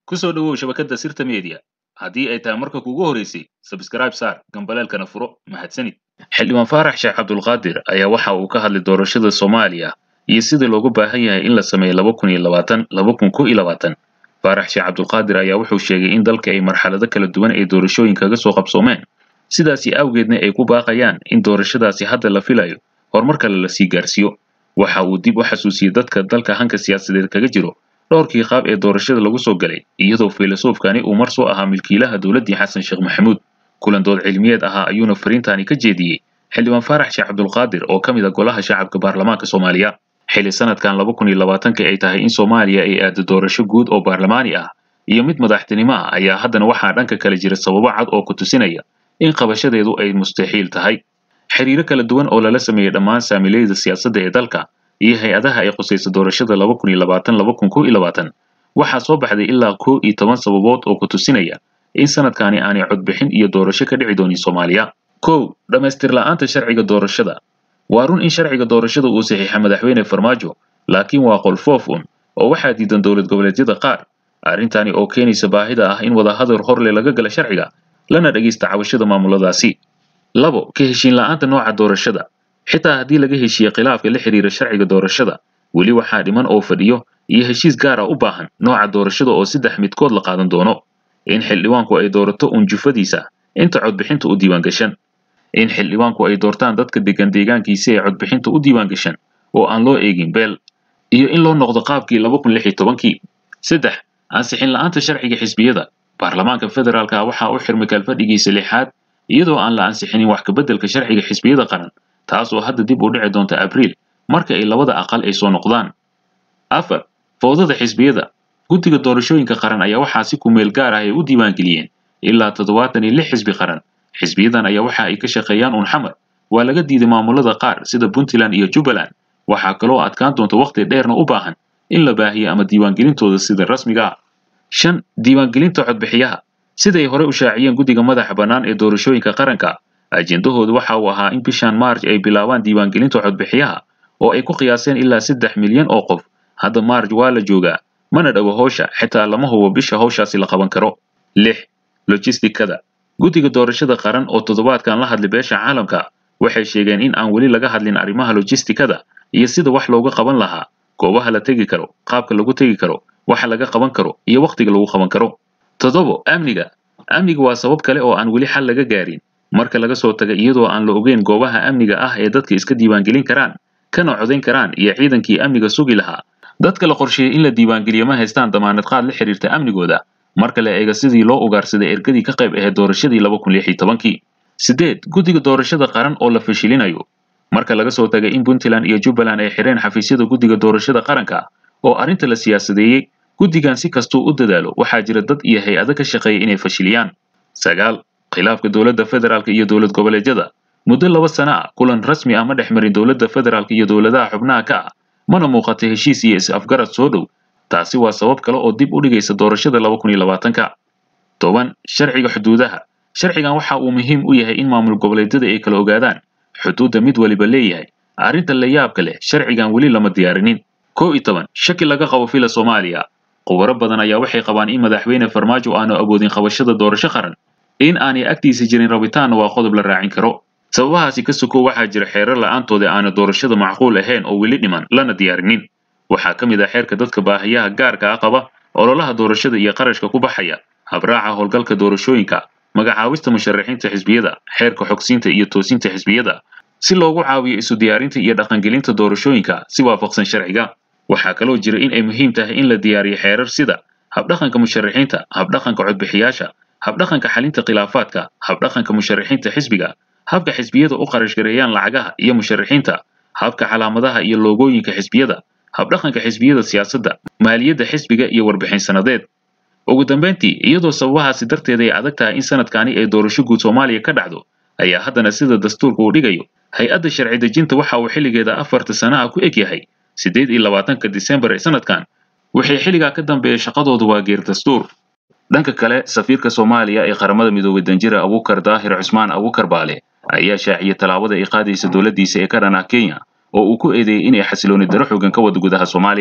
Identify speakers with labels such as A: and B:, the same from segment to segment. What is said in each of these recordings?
A: ku soo dhowow shabakadda sirta media haddii ay tahay marka kugu horeysay sabskrayb saar gambaleelkana furo mahadsanid xildhibaan faarax sheekh cabdulqaadir ayaa waxa uu ka hadlay doorashada soomaaliya iyo sida loogu baahan yahay in la sameeyo laba kun iyo labaatan laba kun ko iyo labaatan faarax sheekh cabdulqaadir ayaa wuxuu sheegay in dalka ay marxalado kala duwan ay doorashooyin kaga soo qabsoomeen sidaasi awgeedna ay ku baaqayaan in doorashadaasi hadda la filayo horumar kale la sii gaarsiiyo waxa uu dib u xasuusiyey dadka dalka hanka siyaasadeed kaga jiro dhowrkii qaab ee doorashada lagu soo galay iyadoo filosoofkani uu mar soo ahaa milkiilaha dowladdii xasan sheekh maxamuud kulan dood cilmiyeed ahaa ayuuna fariintaani ka jeediyey xildhibaan faarax sheekh cabdulqaadir oo ka mid a golaha shacabka baarlamaanka soomaaliya xilli sanadkan laba kun iyo labaatanka ay tahay in soomaaliya ay aado doorasho guud oo baarlamaani ah iyo mid madaxtinimo ah ayaa haddana waxaa dhanka kale jira sababo cad oo ku tusinaya in qabashadeedu ay mustaxiil tahay xiriiro kala duwan oo lala sameeyey dhammaan saamiilayda siyaasadda ee dalka iyo hay-adaha ay khusayso doorashada laba kun iyo labaatan laba kun ko iyo labaatan waxaa soo baxday ilaa kow iyo toban sababood oo ku tusinaya in sanadkaani aanay codbixin iyo doorasho ka dhici doonin soomaaliya kow dhammaystir la'aanta sharciga doorashada waa run in sharciga doorashada uu saxiixa madaxweyne farmaajo laakiin waa qolfoof un oo waxaa diidan dowlad goboleedyada qaar arrintani oo keenaysa baahida ah in wadahadal horle laga gala sharciga lana dhegaysta cabashada maamuladaasi labo ka heshiin la'aanta nooca doorashada xitaa haddii laga heshiiye khilaafka la xiriira sharciga doorashada weli waxaa dhiman oo fadhiyo iyo heshiis gaara u baahan nooca doorashada oo saddex midkood la qaadan doono in xildhibaanku ay doorato uun jufadiisa inta codbixinta u diiwaangashan in xildhibaanku ay doortaan dadka degan deegaankiisi ee codbixinta u diiwaangashan oo aan loo eegin beel iyo in loo noqdo qaabkii laba kun lix iyo tobankii saddex ansixin la'aanta sharciga xisbiyada baarlamaanka federaalka waxaa u xirmay kalfadhigiisa lixaad iyadoo aan la ansixinin wax kabeddelka sharciga xisbiyada qaran taas oo hadda dib u dhici doonta abriil marka ay labada aqal ay soo noqdaan afar fowdada xisbiyada guddiga doorashooyinka qaran ayaa waxaa si kumeel gaar ah ay u diiwaangeliyeen ilaa toddobaatan iyo lix xisbi qaran xisbiyadan ayaa waxa ay ka shaqeeyaan uun xamar waa laga diiday maamulada qaar sida puntland iyo jubbaland waxaa kaloo adkaan doonta wakhti dheerna u baahan in la baahiyo ama diiwaangelintooda sida rasmiga ah shan diiwaangelinta codbixiyaha siday hore u shaaciyeen guddiga madaxa bannaan ee doorashooyinka qaranka ajendahoodu waxa uu ahaa in bishan maarj ay bilaabaan diiwaangelinta codbixiyaha oo ay ku qiyaaseen ilaa saddex milyan oo qof hadda maarj waa la joogaa mana dhowo howsha xitaa lama hubo bisha howshaasi la qaban karo lix logistikada guddiga doorashada qaran oo toddobaadkan la hadlay beesha caalamka waxay sheegeen in aan weli laga hadlin arrimaha logistikada iyo sida wax looga qaban lahaa goobaha la tegi karo qaabka lagu tegi karo waxa laga qaban karo iyo wakhtiga lagu qaban karo toddobo amniga amniga waa sabab kale oo aan weli xal laga gaarin marka laga soo taga iyadoo aan la ogeyn goobaha amniga ah ee dadka iska diiwaangelin karaan kana codayn karaan iyo ciidankii amniga sugi lahaa dadka la qorsheeyey in la diiwaangeliyo ma haystaan damaanad qaad la xiriirta amnigooda marka la eega sidii loo ugaarsaday ergadii ka qayb ahayd doorashadii laba kun lix iyo tobankii siddeed guddiga doorashada qaran oo la fashilinayo marka laga soo tagay in puntland iyo jubbaland ay xireen xafiisyada guddiga doorashada qaranka oo arrinta la siyaasadeeyey guddigan si kastuu u dadaalo waxaa jira dad iyo hay-ado ka shaqeeya inay fashiliyaan sagaal khilaafka dowladda federaalka iyo dowlad goboleedyada muddo laba sana ah kulan rasmi ah ma dhex marin dowladda federaalka iyo dowladaha xubnaha ka ah mana muuqata heshiis iyo is-afgarad soo dhow taasi waa sabab kale oo dib u dhigaysa doorashada laba kun iyo labaatanka toban sharciga xuduudaha sharcigan waxa uu muhiim u yahay in maamul goboleedyada ay kala ogaadaan xuduudda mid waliba leeyahay arrinta la yaabka leh sharcigan weli lama diyaarinin kow iyo toban shaki laga qabo fila soomaaliya khubaro badan ayaa waxay qabaan in madaxweyne farmaajo aanu awoodin qabashada doorasho qaran in aanay agtiisa jirin rabitaanna waa qodob la raacin karo sababahaasi ka sokow waxaa jira xeerar la'aantooda aana doorashada macquul ahayn oo weli dhiman lana diyaarinin waxaa ka mid ah xeerka dadka baahiyaha gaarka ah qaba ololaha doorashada iyo qarashka ku baxaya habraaca howlgalka doorashooyinka magacaawista musharaxiinta xisbiyada xeerka xogsiinta iyo toosinta xisbiyada si loogu caawiyo isu diyaarinta iyo dhaqangelinta doorashooyinka si waafaqsan sharciga waxaa kaloo jira in ay muhiim tahay in la diyaariyo xeerar sida habdhaqanka musharaxiinta habdhaqanka codbixiyaasha habdhaqanka xalinta khilaafaadka habdhaqanka musharaxiinta xisbiga habka xisbiyada u qarashgareeyaan lacagaha iyo musharaxiinta habka calaamadaha iyo loogooyinka xisbiyada habdhaqanka xisbiyada siyaasadda maaliyadda xisbiga iyo warbixin sanadeed ugu dambayntii iyadoo sababahaasi darteed ay adag tahay in sanadkaani ay doorasho guud soomaaliya ka dhacdo ayaa haddana sida dastuurka uu dhigayo hay-adda sharci dejinta waxa uu xilligeeda afarta sana ah ku eg yahay siddeed iyo labaatanka disembar ee sanadkan wixii xilligaa ka dambeeya shaqadoodu waa geer dastuur dhanka kale safiirka soomaaliya ee qaramada midoobay danjira abuukar daahir cusmaan abuukar baale ayaa shaaciyay tallaabada ay qaadaysa dowladdiisa ee ka dhan ah kenya oo uu ku eedeeyey inay xasilooni daro xoogan ka wada gudaha soomaaliya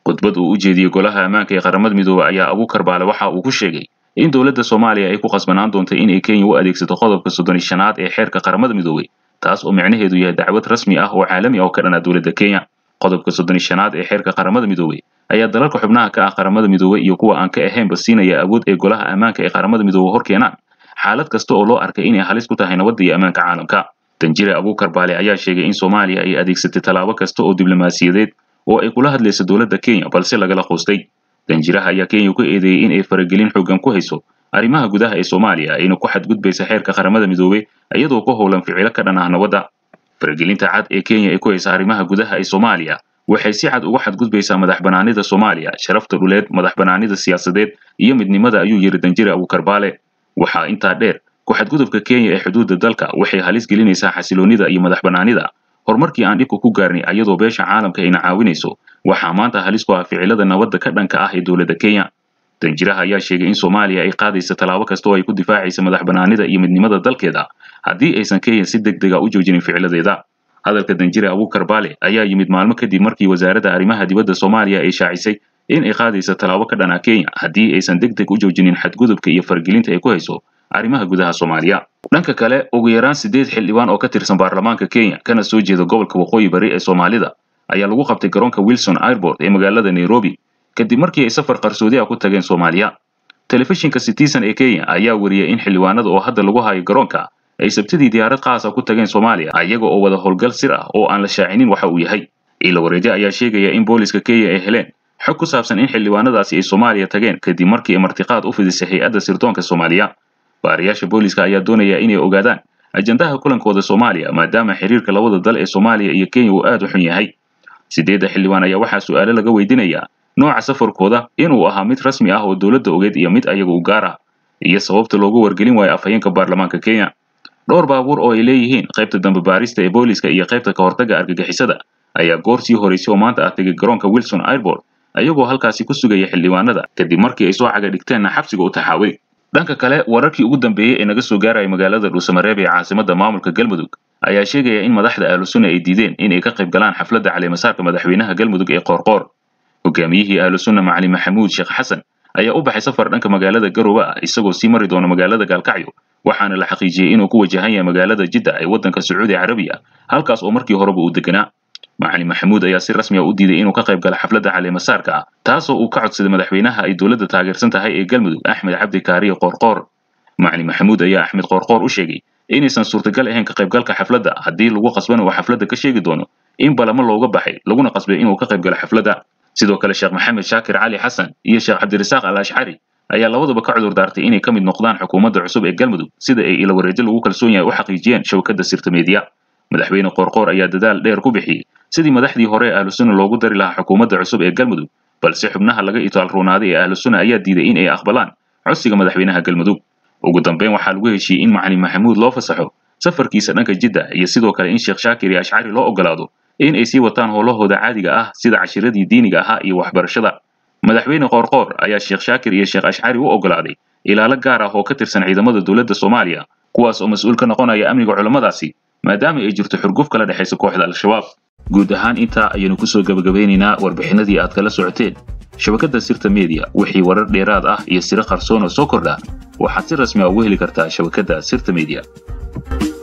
A: khudbad uu u jeediyey golaha ammaanka ee qaramada midoobey ayaa abuukar baale waxa uu ku sheegay in dowladda soomaaliya ay ku qasbanaan doonto inay kenya u adeegsato qodobka soddon shanaad ee xeerka qaramada midoobey taas oo micnaheedu yahay dacwad rasmi ah oo caalami ah oo ka dhana dowladda kenya qodobka soddon shanaad ee xeerka qaramada midoobey ayaa dalalka xubnaha ka ah qaramada midoobey iyo kuwa aan ka ahaynba siinaya awood ay golaha ammaanka ee qaramada midoobey hor keenaan xaalad kasta oo loo arkay inay halis ku tahay nabadda iyo ammaanka caalamka danjire abuukar baale ayaa sheegay in soomaaliya ay adeegsatay tallaabo kasta oo diblomaasiyadeed oo ay kula hadlayso dowladda kenya balse lagala qoostay danjiraha ayaa kenya ku eedeeyey in ay faragelin xoogan ku hayso arrimaha gudaha ee soomaaliya ayna ku xadgudbaysa xeerka qaramada midoobey iyadoo ku howlan ficilo ka dhan ah nabadda faragelinta cad ee kenya ay ku haysa arrimaha gudaha ee soomaaliya waxay si cad uga xadgudbaysaa madax banaanida soomaaliya sharafta dhuleed madax banaanida siyaasadeed iyo midnimada ayuu yidhi danjire abuukar baale waxaa intaa dheer ku xadgudubka kenya ee xuduudda dalka waxay halis gelinaysaa xasiloonnida iyo madax banaanida horumarkii aan dhibka ku gaarnay ayadoo beesha caalamka ayna caawinayso waxaa maanta halis ku ah ficilada nabadda ka dhanka ah ee dowladda kenya danjiraha ayaa sheegay in soomaaliya ay qaadaysa tallaabo kasta oo ay ku difaacaysa madax banaanida iyo midnimada dalkeeda haddii aysan kenya si deg dega u joojinin ficiladeeda hadalka danjire abuukar baale ayaa yimid maalmo kadib markii wasaaradda arrimaha dibadda soomaaliya ay shaacisay in ay qaadaysa tallaabo ka dhan ah kenya haddii aysan deg deg u joojinin xadgudubka iyo faragelinta ay ku hayso arrimaha gudaha soomaaliya dhanka kale ugu yaraan siddeed xildhibaan oo ka tirsan baarlamaanka kenya kana soo jeeda gobolka waqooyi bari ee soomaalida ayaa lagu qabtay garoonka wilson airport ee magaalada nairobi kadib markii ay safar qarsoodi ah ku tageen soomaaliya telefishinka citizen ee kenya ayaa wariyey in xildhibaanada oo hadda lagu hayo garoonka ay sabtidii diyaarad qaasa ku tageen soomaaliya ayaga oo wada howlgal sir ah oo aan la shaacinin waxa uu yahay ilo wareejo ayaa sheegaya in booliska kenya ay heleen xog ku saabsan in xildhibaanadaasi ay soomaaliya tageen kadib markii ay martiqaad u fidisay hay-adda sirdoonka soomaaliya baariyaasha booliska ayaa doonaya inay ogaadaan ajandaha kulankooda soomaaliya maadaama xiriirka labada dal ee soomaaliya iyo kenya uu aad u xun yahay sideedda xildhibaan ayaa waxaa su'aalo laga weydiinayaa nooca safarkooda inuu ahaa mid rasmi ah oo dowladda ogeed iyo mid ayaga u gaar ah iyo sababta loogu wargelin waayo afhayeenka baarlamaanka kenya dhowr baabuur oo ay leeyihiin qaybta dambe baarista ee booliska iyo qaybta ka hortagga argagixisada ayaa goor sii horaysay oo maanta ah tegay garoonka wilson airport ayagoo halkaasi ku sugaya xildhibaanada kadib markii ay soo caga dhigteenna xabsiga u taxaaway dhanka kale wararkii ugu dambeeyey ee naga soo gaaraya magaalada dhuusamareeb ee caasimadda maamulka galmudug ayaa sheegaya in madaxda ahlusunna ay diideen in ay ka qayb galaan xafladda caleemasaarka madaxweynaha galmudug ee qoorqoor hogaamiyihii ahlusunna macali maxamuud sheekh xasan ayaa u baxay safar dhanka magaalada garowe ah isagoo sii mari doona magaalada gaalkacyo waxaana la xaqiijiyey inuu ku wajahan yahay magaalada jidda ee waddanka sacuudi carabiya halkaas oo markii horeba uu deganaa macali maxamuud ayaa si rasmi ah u diiday inuu ka qayb gala xafladda caleemasaarka ah taasoo uu ka codsaday madaxweynaha ay dowladda taageersan tahay ee galmudug axmed cabdi kaariye qoorqoor macali maxamuud ayaa axmed qoorqoor u sheegay inaysan suurtagal ahayn ka qaybgalka xafladda haddii lagu qasbana uu xafladda ka sheegi doono in balamo looga baxay laguna qasbay inuu ka qayb galo xafladda sidoo kale sheekh maxamed shaakir cali xasan iyo sheekh cabdirasaaq al ashcari ayaa labaduba ka cudur daartay inay ka mid noqdaan xukuumadda cusub ee galmudug sida ay ila wareejo lagu kalsoon yahay u xaqiijiyeen shabakadda sirta meediya madaxweyne qoorqoor ayaa dadaal dheer ku bixiyey sidii madaxdii hore ee ahlusunna loogu dari lahaa xukuumadda cusub ee galmudug balse xubnaha laga itaalruunaaday ee ahlusunna ayaa diiday in ay aqbalaan codsiga madaxweynaha galmudug ugu dambeyn waxaa lagu heshiiyey in macalin maxamuud loo fasaxo safarkiisa dhanka jidda iyo sidoo kale in sheekh shaakir iyo ashcari loo ogolaado in ay sii wataan howlahooda caadiga ah sida cashiradii diiniga ahaa iyo waxbarashada madaxweyne qoorqoor ayaa sheekh shaakir iyo sheekh ashcari u ogolaaday ilaalo gaar ah oo ka tirsan ciidamada dowladda soomaaliya kuwaas oo mas-uul ka noqonaya amniga culammadaasi maadaama ay jirto xurguf kala dhexaysa kooxda al-shabaab guud ahaan intaa ayaynu kusoo gebagabeynaynaa warbixinadii aad kala socoteen shabakadda sirta media wixii warar dheeraad ah iyo siro qarsoon oo soo kordha waxaad si rasmi a ugu heli kartaa shabakadda sirta media